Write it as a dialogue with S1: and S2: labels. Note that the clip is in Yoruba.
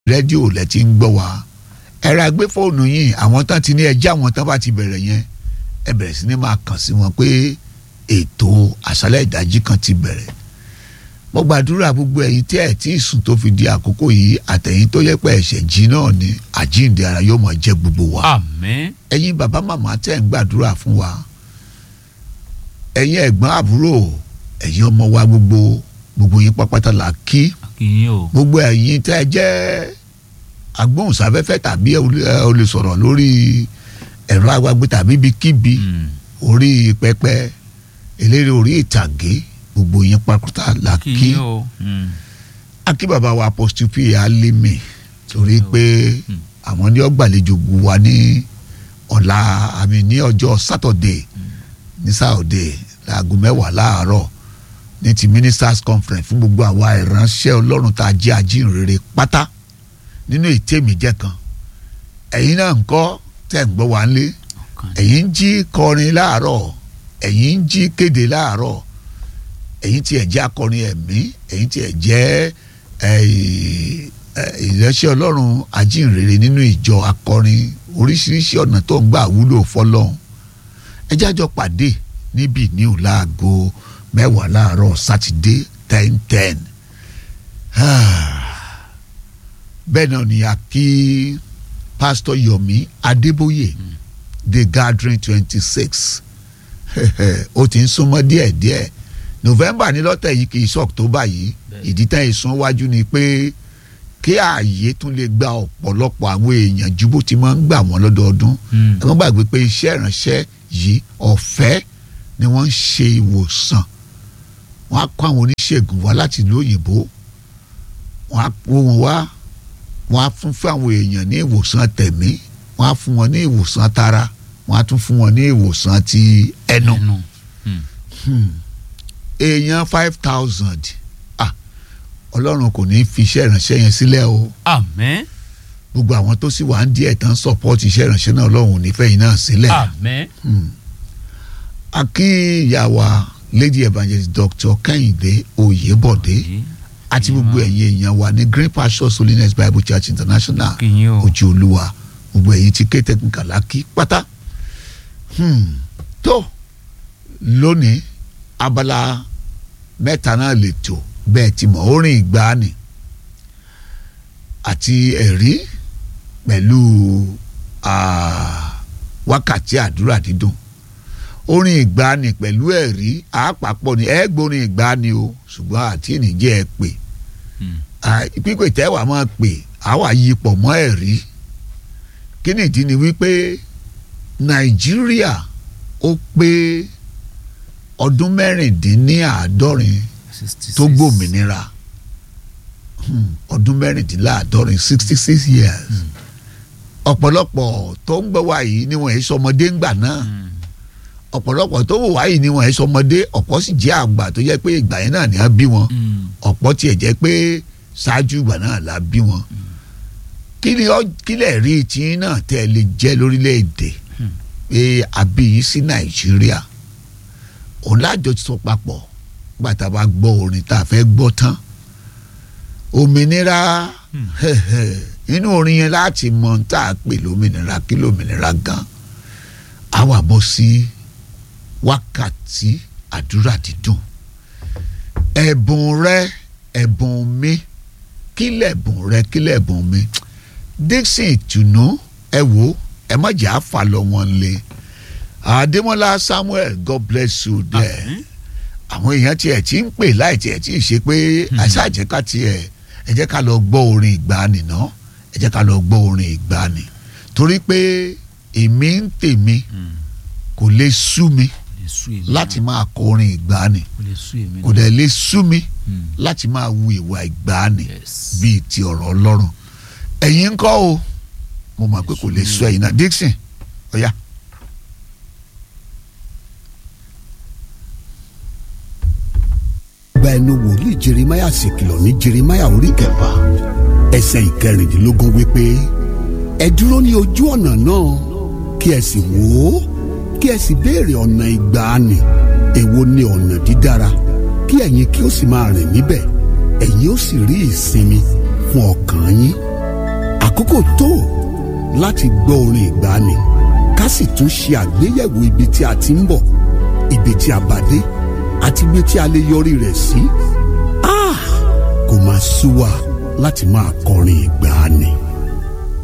S1: rédíò lẹ ti ń gbọ́ wa ẹ ra gbé fóònù yìí àwọn tán ti ní ẹjẹ́ àwọn tán bá ti bẹ̀rẹ̀ yẹn ẹ bẹ̀rẹ̀ sí ní máa kàn sí wọn pé ètò àṣálẹ̀ ìdájí kan ti bẹ̀rẹ̀ mo gbàdúrà gbogbo ẹ̀yin tí ẹ tí ì sùn tó fi di àkókò yìí àtẹ̀yin tó yẹ pé ẹ̀ṣẹ̀ jí náà ni àjíǹde ara yóò máa jẹ́ gbogbo wa
S2: àmín
S1: ẹ̀yin bàbá màmá tẹ́ ń gbàdúrà fún wa ẹ̀yin ẹ̀gbọ́n àbúrò ẹ̀yin ọmọ wa gbogbo gbogbo yín pápátá là kí
S2: kìyìn o
S1: gbogbo ẹ̀yin tẹ́ ẹ jẹ́ agbóhùnsáfẹ́fẹ́ tàbí ẹ ò lè sọ̀rọ̀ lórí ẹ̀rọ agbágbé tàbí ibikíbi
S2: Mm.
S1: orí pẹpẹ eléré orí ìtàgé gbogbo yín pápátá là kí
S2: kìyìn o Mm.
S1: akí bàbá wa apostle p alimi torí pé
S2: Mm.
S1: àwọn ní ọgbàlejò wa ní ọ̀la àmì ní ọjọ́ sátọ̀dé ní sáòdé láago mẹ́wàá láàárọ̀ ní ti ministers conference fún gbogbo àwa ìránṣẹ́ ọlọ́run tá a jẹ́ ajínrere pátá nínú ìtẹ́mi jẹ́ kan ẹ̀yin náà ń kọ́ tẹ̀ ń gbọ́ wá ń lé
S2: ọ̀kan ni.
S1: ẹ̀yin ń jí kọrin láàárọ̀ ẹ̀yin ń jí kéde láàárọ̀ ẹ̀yin tí ẹ̀ jẹ́ akọrin ẹ̀mí ẹ̀yin tí ẹ̀ jẹ́ ẹ̀, ẹ̀, ìránṣẹ́ ọlọ́run ajínrere nínú ìjọ akọrin oríṣiríṣi ọ̀nà tó ń gbà wúlò fọlọ́run ẹ jájọ pàdé níbí ní òláàgó mẹ́wàá láàárọ̀ sátidé ten ten bẹ́ẹ̀ náà ni a kí pásítọ̀ yomi adébóyè the gathering twenty six ó ti ń súnmọ́ díẹ̀díẹ̀ november ní lọ́tẹ̀ yìí kì í ṣe october yìí
S2: Bẹ́ẹ̀.
S1: ìdí tán ìsún wájú ni pé kí ààyè tún lè gba ọ̀pọ̀lọpọ̀ àwọn èèyàn ju bó ti máa ń gbà wọ́n lọ́dọọdún
S2: Mm.
S1: ẹ má gbàgbé pé iṣẹ́ ìránṣẹ́ yìí ọ̀fẹ́ ni wọ́n ń ṣe ìwòsàn wọ́n á kó àwọn oníṣègùn wá láti ìlú òyìnbó wọ́n á kó wọn wá wọ́n á fún fún àwọn èèyàn ní ìwòsàn tẹ̀mí wọ́n á fún wọn ní ìwòsàn tara wọ́n á tún fún wọn ní ìwòsàn ti ẹnu
S2: ẹnu Mm.
S1: èèyàn five thousand ah ọlọ́run kò ní fi iṣẹ́ ìránṣẹ́ yẹn sílẹ̀ o
S2: àmín
S1: gbogbo àwọn tó sì wà ń díẹ̀ tán support iṣẹ́ ìránṣẹ́ náà ọlọ́run ò ní fẹ́ yín náà sílẹ̀.
S2: àmín
S1: akí ìyá wa lady evangelist dr kẹ́hìndé oyèbọ̀dé àti gbogbo ẹ̀yin èèyàn wa ní green pastures holiness bible church international
S2: kìyìn o
S1: ojú olúwa gbogbo ẹ̀yin tí ké technical lákì pátá Hmm. tó lónìí abala mẹ́ta náà lè tò bẹ́ẹ̀ ti mọ̀ orin ìgbàanì àti ẹ̀rí pẹ̀lú ah, wákàtí àdúrà dídùn orin ìgbàanì pẹ̀lú ẹ̀rí àápapọ̀ ni ẹ gbórin ìgbàanì o ṣùgbọ́n àti ìníjẹ́ ẹ pè
S2: Mm.
S1: Ah, pípé tẹ́wàá máa pè àwa yí pọ̀ mọ́ ẹ̀rí kí nìdí ni wípé nàìjíríà ó pé ọdún mẹ́rìndínláàádọ́rin
S2: 66.
S1: tó gbòmìnira Hmm, ọdún mẹ́rìndínláàádọ́rin sixty six years ọ̀pọ̀lọpọ̀ tó ń gbọ́ wá yìí ni wọ́n ẹ̀ sọmọdé ńgbà náà
S2: Mm.
S1: ọ̀pọ̀lọpọ̀ tó wò wá yìí ni wọ́n ẹ̀ sọmọdé ọ̀pọ̀ sì jẹ́ àgbà tó jẹ́ pé ìgbà yẹn náà ni wọ́n bí wọn
S2: Mm.
S1: ọ̀pọ̀ tiẹ̀ jẹ́ pé ṣáájú ìgbà náà la bí wọn. kí ni ọ kílẹ̀ rí tí náà tẹ́ ẹ lè jẹ́ lórílẹ̀‐èdè
S2: Hmm.
S1: pé a bí yín sí nàìjíríà òun lájọ sọ papọ̀ nígbà tá a bá gbọ́ orin tá a fẹ́ gbọ́ tán òmìnira
S2: Hmm.
S1: inú orin yẹn láti mọ ohun tá a pè lómìnira kí lómìnira gan a wà bọ́ sí wákàtí àdúrà dídùn ẹ̀bùn rẹ ẹ̀bùn mi kí lẹ̀bùn rẹ kí lẹ̀bùn mi Dixon ìtùnú ẹ wò ẹ má jà á fà lọ wọn lé Adémọ́lá Samuel God bless you there
S2: Àmín.
S1: àwọn èèyàn tiẹ̀ tí ń pè láì tiẹ̀ tí ì ṣe pé àṣàjẹ́ká tiẹ̀ ẹ jẹ́ ká lọ gbọ́ orin ìgbàanì náà ẹ jẹ́ ká lọ gbọ́ orin ìgbàanì torí pé èmi ń tèmi
S2: Mm.
S1: kò lè sú mi
S2: Kò lè sú èmi
S1: láti
S2: náà.
S1: máa kọ orin ìgbàanì
S2: kò lè sú èmi
S1: kò
S2: náà.
S1: dẹ̀ lè sú mi
S2: Mm.
S1: láti máa wu ìwà ìgbàanì
S2: Yes.
S1: bíi ti ọ̀rọ̀ ọlọ́run ẹ̀yin ń kọ́ o mo mọ̀ pé kò lè sú ẹ̀yin náà Dixon ọ̀ya.
S3: gba ẹnu wòlíì jeremáyà sì kìlọ̀ ní jeremáyà orí kẹfà ẹsẹ̀ ìkẹrìndínlógún wípé ẹ dúró ní ojú ọ̀nà náà kí ẹ sì wò ó kí ẹ sì béèrè ọ̀nà ìgbàanì èwo ni ọ̀nà dídára kí ẹ̀yin kí ó sì máa rìn níbẹ̀ ẹ̀yin ó sì rí ìsinmi fún ọkàn yín àkókò tó láti gbọ́ orin ìgbàanì ká sì tún ṣe àgbéyẹ̀wò ibi tí a ti ń bọ̀ ibi tí a bá dé àti ibi tí a lè yọrí rẹ̀ sí. Ah! kò máa sú wa láti máa kọrin ìgbàanì.